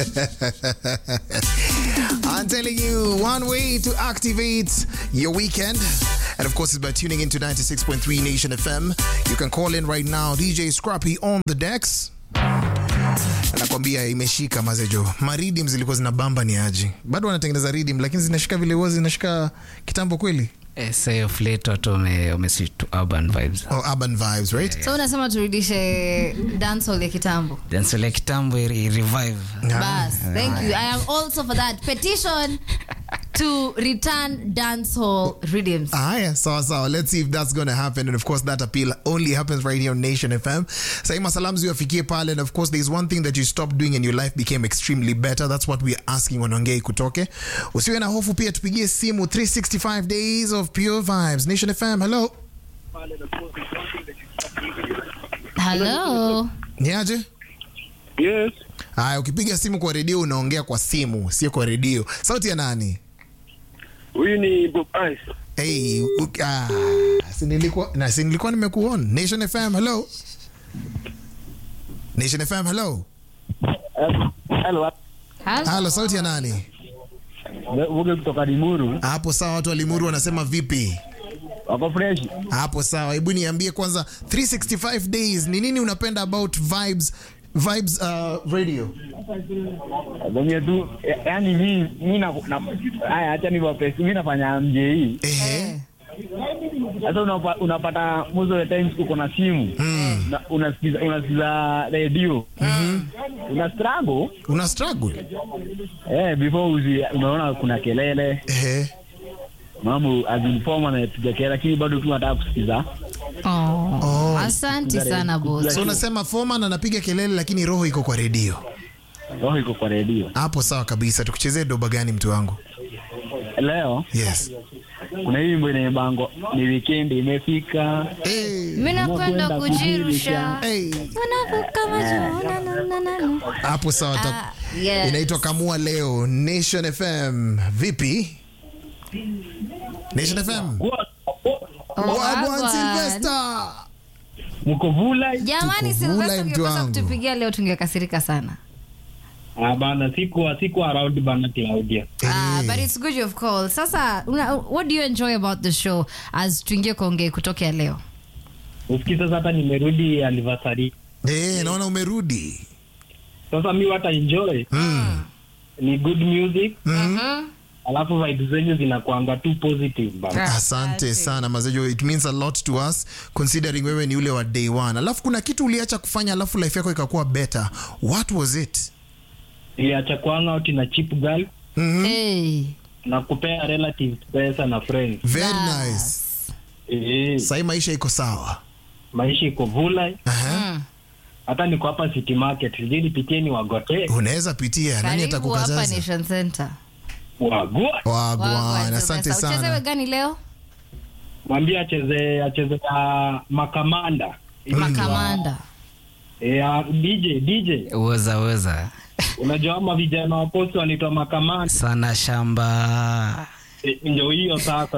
I'm telling you, one way to activate your weekend. And of course, it's by tuning into 96.3 Nation FM. You can call in right now. DJ Scrappy on the decks. Anakwambia imeshika mazejo. Maridim zilikuwa zinabamba ni aji. Bado wanatengeneza ridim lakini zinashika vile huwa zinashika kitambo kweli. Eh, say of late watu wame- wameswitch to urban vibes Oh, urban vibes, right? so unasema turudishe dancehall ya kitambo dansole ya kitambo i- i- revive bas thank you i am also for that petition to return dancehall rhythms Aya, sawa sawa. Let's see if that's going to happen. And of course, that appeal only happens right here on Nation FM. Saima salam ziwafikie pale. And of course, there's one thing that you stopped doing and your life became extremely better. That's what we're asking on Ongei Kutoke. Usiwe na hofu pia tupigie simu 365 days of pure vibes. Nation FM, hello. hello Niaje? Yes. Aya, ukipiga simu kwa redio unaongea kwa simu, sio kwa redio. Sauti ya nani? Huyu ni Bob Ice. Hey, u- ah, si nilikuwa na si nilikuwa nimekuona. Nation FM, hello. Nation FM, hello. Hello. Hello. Halo, sauti ya nani? Vuge kutoka Limuru. Hapo sawa, watu wa Limuru wanasema vipi? Wako fresh. Hapo sawa, hebu niambie kwanza 365 days ni nini unapenda about vibes vibes uh, radio? Venye tu ya- yaani mi mi na na- haya acha niwape mi nafanya MJE. Ehe. Sasa unapa, unapata most of the times uko na simu. Na unasikiza unasikiza radio. Una struggle Una struggle? eh before uzi, unaona kuna kelele, Ehe. mambo azinforma na piga kelele lakini bado tu nataka kusikiza. Oh. Oh. asante sana boss So unasema foreman anapiga kelele lakini roho iko kwa redio. Roho iko kwa radio. Hapo sawa kabisa. Tukuchezee doba gani mtu wangu? Leo Yes. kuna hii wimbo inaimbango ni weekend imefika. Hey. mi nakwenda Unakwenda kujirusha Hey. unavuka majuu na- na- na- na- na. Hapo sawa. ta- Ah, yes. Inaitwa Kamua Leo Nation FM. Vipi? Nation FM. Wagwan Wagwan. Sylvester. Mko vula? jamani Tuko vula, silvesta mtu ungekosa wangu. kutupigia leo tungekasirika sana Ah, bana siku siku around bana Claudia. Ah, Eh. but it's good you've called sasa una, what do you enjoy about the show as tuingie kuongea kutokea leo Usikii sasa hata nimerudi anniversary. Eh, naona umerudi. Sasa mi wata enjoy Mm. ni good music Mm. alafu vibes zenyu zinakuanga tu positive bana. Asante sana Mazejo, it means a lot to us considering wewe ni ule wa day one. Alafu kuna kitu uliacha kufanya alafu life yako ikakuwa better. What was it? Iliacha kuhang out na cheap girl Mhm. hey. na kupea relatives pesa na friends. Very Bas. nice. Eh, Sahii maisha iko sawa. maisha iko vula Aha. hata niko hapa City Market. Sijui nipitie ni wagote. Unaweza pitia, nani karibu hapa atakukataza? nation center Wagua. Wagwan, Wagwan, asante Sylvester. uchezewe sana. gani leo Mwambie acheze acheze ya makamanda. makamanda Eh, DJ DJ. uweza uweza Unajua ama vijana wa post wanaitwa makamanda. sana shamba Eh, Ndio hiyo sasa.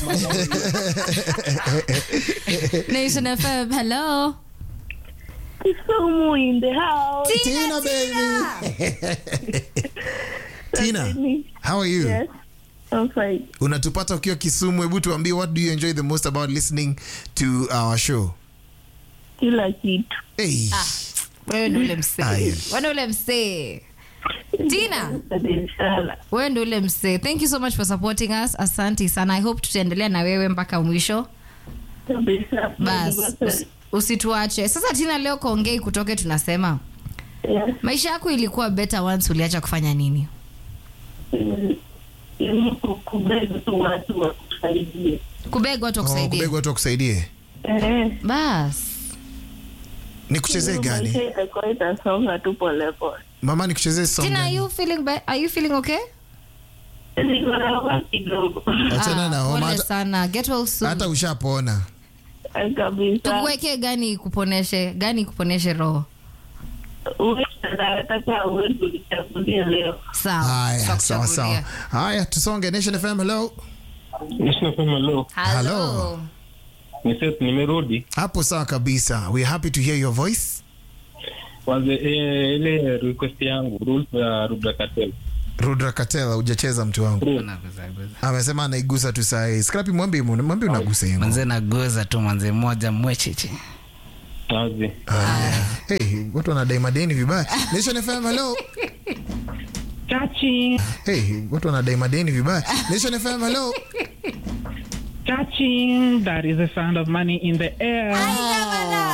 nation fm hello Kisumu in the house. Tina baby. Tina, how are you? Yes, I'm fine. Unatupata ukiwa Kisumu, hebu tuambie what do you enjoy the most about listening to our show? Kila kitu. Hey. wewe ndo ule Ah, msee yes. wewe ndo ule msee tina Inshallah. wewe ndo ule msee thank you so much for supporting us asante sana i hope tutaendelea na wewe mpaka mwisho Kabisa. bas usi- usituache sasa tina leo kaongei kutoke tunasema Yes. maisha yako ilikuwa better once uliacha kufanya nini Mm, ili kubeba tu watu wakusaidie. kubeg watu Oh, wakusaidia kubegwa watu wakusaidie. Eh, bas Nikuchezee gani? maisha itakuwa itasonga tu polepole. Mama nikuchezee song. tina are gani? you feeling be- are you feeling okay Niko na homa kidogo. Achana na Ah, homa pole hata- sana get well soon hata ushapona. Kabisa. tukuweke gani ikuponeshe gani ikuponeshe roho Uwe nataka uwezo ulichagulia leo. sawa Haya, sawa tutakuchagulia. sawa. Haya, tusonge. Nation FM, hello. Nisema hello. Hello. Hello. Ni Seth nimerudi. Hapo sawa kabisa. We are happy to hear your voice. kwanza eh, ile request yangu rules za Rudra Cartel. Rudra Katela hujacheza mtu wangu. Naguza, guza. Amesema anaigusa tu saa hii. Scrappy mwambie mwambie unagusa hiyo. manze naguza tu manze moja mwechichi Wazi. Haya. Hey, watu wanadai madeni vibaya. Nation FM hello. Chachi, Hey, watu wanadai madeni vibaya. Nation FM hello. chachi, that is the sound of money in the air.